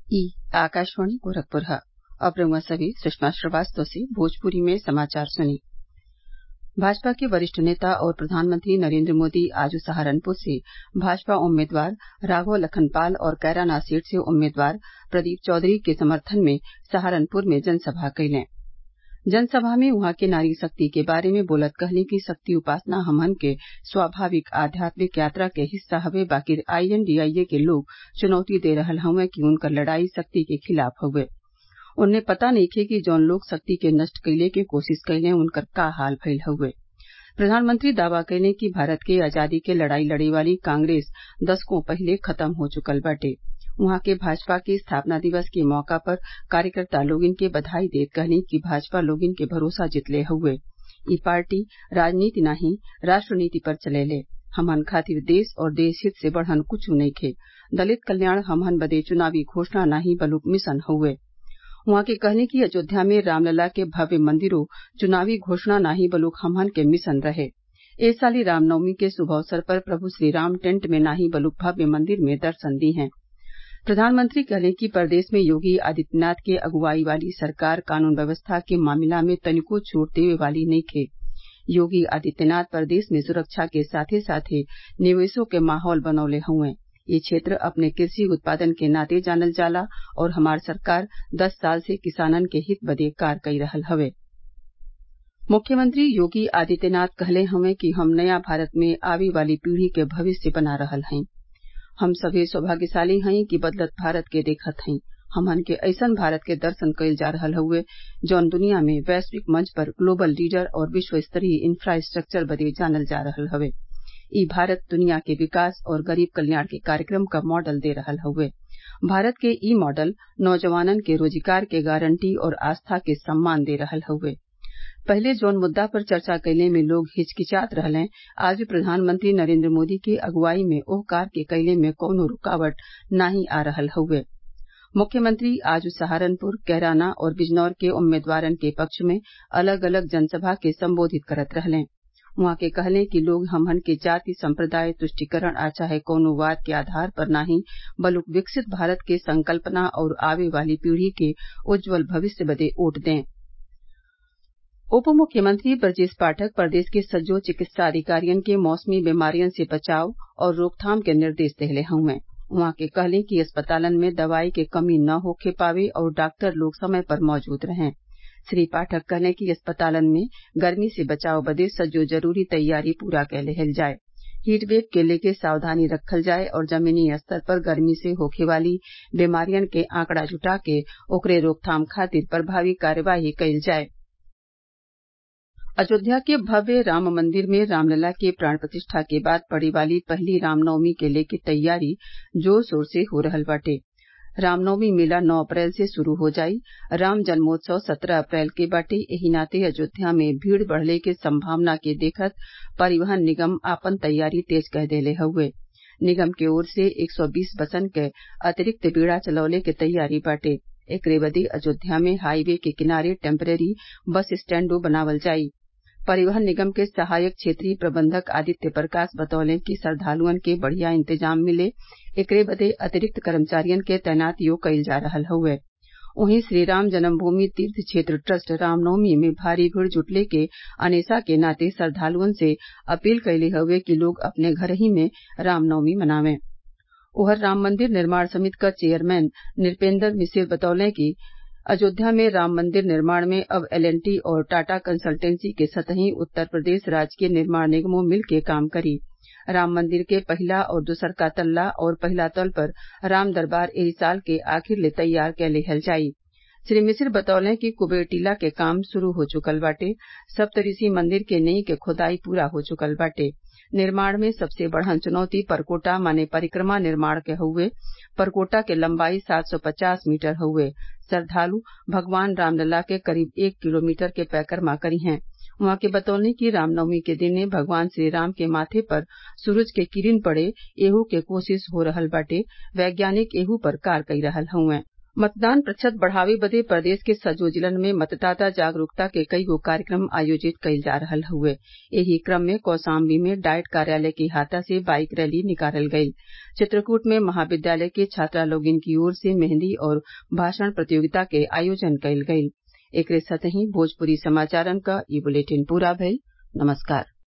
ई आकाशवाणी गोरखपुर ह अब रउआ सभे सुषमा श्रीवास्तव से भोजपुरी में समाचार सुनी भाजपा के वरिष्ठ नेता और प्रधानमंत्री नरेन्द्र मोदी आज सहारनपुर से भाजपा उम्मीदवार राघव लखन पाल और कैराना सीट से उम्मीदवार प्रदीप चौधरी के समर्थन में सहारनपुर में जनसभा कइलें जनसभा में उहाँ के नारी शक्ति के बारे में बोलत कहलीं कि शक्ति उपासना हमन के स्वाभाविक आध्यात्मिक यात्रा के हिस्सा हवे बाकिर आईएनडीआईए के लोग चुनौती दे रहल हउवे कि उनकर लड़ाई शक्ति के खिलाफ हउवे ओन्ने पता नइखे कि जौन लोग शक्ति के नष्ट कइले के कोशिश कइले उनकर का हाल भइल हउवे प्रधानमंत्री दावा कइले कि भारत के आजादी के लड़ाई लड़े वाली कांग्रेस दशकों पहिले खत्म हो चुकल बाटे उहाँ के भाजपा के स्थापना दिवस के मौका पर कार्यकर्ता लोगन के बधाई देत कहलीं कि भाजपा लोगन के भरोसा जितले हउवे इ पार्टी राजनीति नाही राष्ट्रनीति पर चलेले हमन खातिर देश और देश हित से बढ़न कुछु नइखे दलित कल्याण हमहन बदे चुनावी घोषणा नाही बल्कि मिशन हउवे उहाँ के कहलीं कि अयोध्या में रामलला के भव्य मंदिरो चुनावी घोषणा नाही बल्कि हमहन के मिशन रहे ए साली रामनवमी के शुभ अवसर पर प्रभु श्रीराम टेंट में नाही बल्कि भव्य मंदिर में दर्शन दी हैं प्रधानमंत्री कहलें कि प्रदेश में योगी आदित्यनाथ के अगुवाई वाली सरकार कानून व्यवस्था के मामला में तनिको छूट देवे वाली नइखे योगी आदित्यनाथ प्रदेश में सुरक्षा के साथे साथे निवेशो के माहौल बनौले हउवे ये क्षेत्र अपने कृषि उत्पादन के नाते जानल जाला और हमार सरकार दस साल से किसानन के हित बदे कार्य कई रहल हवे मुख्यमंत्री योगी आदित्यनाथ कहले हउवे कि हम नया भारत में आवे वाली पीढ़ी के भविष्य बना रहल हई हम सभे सौभाग्यशाली हई कि बदलत भारत के देखत हई हमन के अइसन भारत के दर्शन कइल जा रहल हउवे जौन दुनिया में वैश्विक मंच पर ग्लोबल लीडर और विश्व स्तरीय इंफ्रास्ट्रक्चर बदे जानल जा रहल हवे इ भारत दुनिया के विकास और गरीब कल्याण के कार्यक्रम क मॉडल दे रहल हउवे भारत के इ मॉडल नौजवानन के रोजगार के गारंटी और आस्था के सम्मान दे रहल हउवे पहिले जौन मुद्दा पर चर्चा कइले में लोग हिचकिचात रहलें आज प्रधानमंत्री नरेन्द्र मोदी के अगुवाई में ओह कार्य के कइले में कौनो रुकावट नाही आ रहल हउवे मुख्यमंत्री आज सहारनपुर कैराना और बिजनौर के उम्मीदवारन के पक्ष में अलग अलग जनसभा के संबोधित करत रहलें उहाँ के कहलें कि लोग हमन के जाति संप्रदाय तुष्टिकरण आ चाहे कौनो वाद के आधार पर नाही बल्कि विकसित भारत के संकल्पना और आवे वाली पीढ़ी के उज्जवल भविष्य बदे वोट दें उप मुख्यमंत्री ब्रजेश पाठक प्रदेश के सज्जो चिकित्सा अधिकारियन के मौसमी बीमारियन से बचाव और रोकथाम के निर्देश देहले हउवे उहाँ के कहलें कि अस्पतालन में दवाई के कमी न होखे पावे और डॉक्टर लोग समय पर मौजूद रहें श्री पाठक कहलें कि अस्पतालन में गर्मी से बचाव बदे सज्जो जरूरी तैयारी पूरा कै लेहल जाये हीटवेव के लेके सावधानी रखल जाये और जमीनी स्तर पर गर्मी से होखे वाली बीमारियन के आंकड़ा जुटा के ओकरे रोकथाम खातिर प्रभावी कार्यवाही कइल जाये अयोध्या के भव्य राम मंदिर में रामलला के प्राण प्रतिष्ठा के बाद पड़े वाली पहली रामनवमी के लेके तैयारी जोर शोर से हो रहल बाटे रामनवमी मेला नौ अप्रैल से शुरू हो जाई राम जन्मोत्सव सत्रह अप्रैल के बाटे एही नाते अयोध्या में भीड़ बढ़ले के संभावना के देखत परिवहन निगम आपन तैयारी तेज कर देले हउवे निगम के ओर से एक सौ बीस बसन के अतिरिक्त बेड़ा चलौले के तैयारी बाटे एकरे बदे अयोध्या में हाईवे के किनारे टेम्परेरी बस स्टैंडो बनावल जाई परिवहन निगम के सहायक क्षेत्रीय प्रबंधक आदित्य प्रकाश बतौले कि श्रद्वालुअन के बढ़िया इंतजाम मिले एकरे बदे अतिरिक्त कर्मचारियन के तैनातियो कइल जा रहल हउवे वहीं श्रीराम जन्मभूमि तीर्थ क्षेत्र ट्रस्ट रामनवमी में भारी भीड़ जुटले के अनेसा के नाते श्रद्वालुअन से अपील कइले हउवे कि लोग अपने घर ही में रामनवमी मनावें ओहर राम मंदिर निर्माण समिति क चेयरमैन नृपेंद्र मिसिर बतौले कि अयोध्या में राम मंदिर निर्माण में अब एल एंड टी और टाटा कंसल्टेंसी के सतही उत्तर प्रदेश राज्य के निर्माण निगमों मिल के काम करी राम मंदिर के पहिला और दूसरका तल्ला और पहिला तल पर राम दरबार एही साल के आखिर ले तैयार कै लेहल जाई श्री मिसिर बतौले कि कुबेर टीला के काम शुरू हो चुकल बाटे सप्तऋषि मंदिर के नई के खुदाई पूरा हो चुकल बाटे निर्माण में सबसे बड़हन चुनौती परकोटा माने परिक्रमा निर्माण के हउवे परकोटा के लंबाई सात सौ पचास मीटर हउवे श्रद्वालु भगवान रामलला के करीब एक किलोमीटर के परिक्रमा करी हैं उहाँ के बतौले कि रामनवमी के दिने भगवान श्रीराम के माथे पर सूरज के किरण पड़े एहू के कोशिश हो रहल बाटे वैज्ञानिक एहू पर कार्य कई रहल हउवे मतदान प्रतिशत बढ़ावे बदे प्रदेश के सजो जिलन में मतदाता जागरूकता के कईगो कार्यक्रम आयोजित कईल जा रहल हउवे एही क्रम में कौशाम्बी में डाइट कार्यालय के अहाता से बाईक रैली निकालल गईल चित्रकूट में महाविद्यालय के छात्रा लोगिन की ओर से मेहंदी और भाषण प्रतियोगिता के आयोजन कईल गईल एकरे साथही भोजपुरी समाचारन क ई बुलेटिन पूरा भइल नमस्कार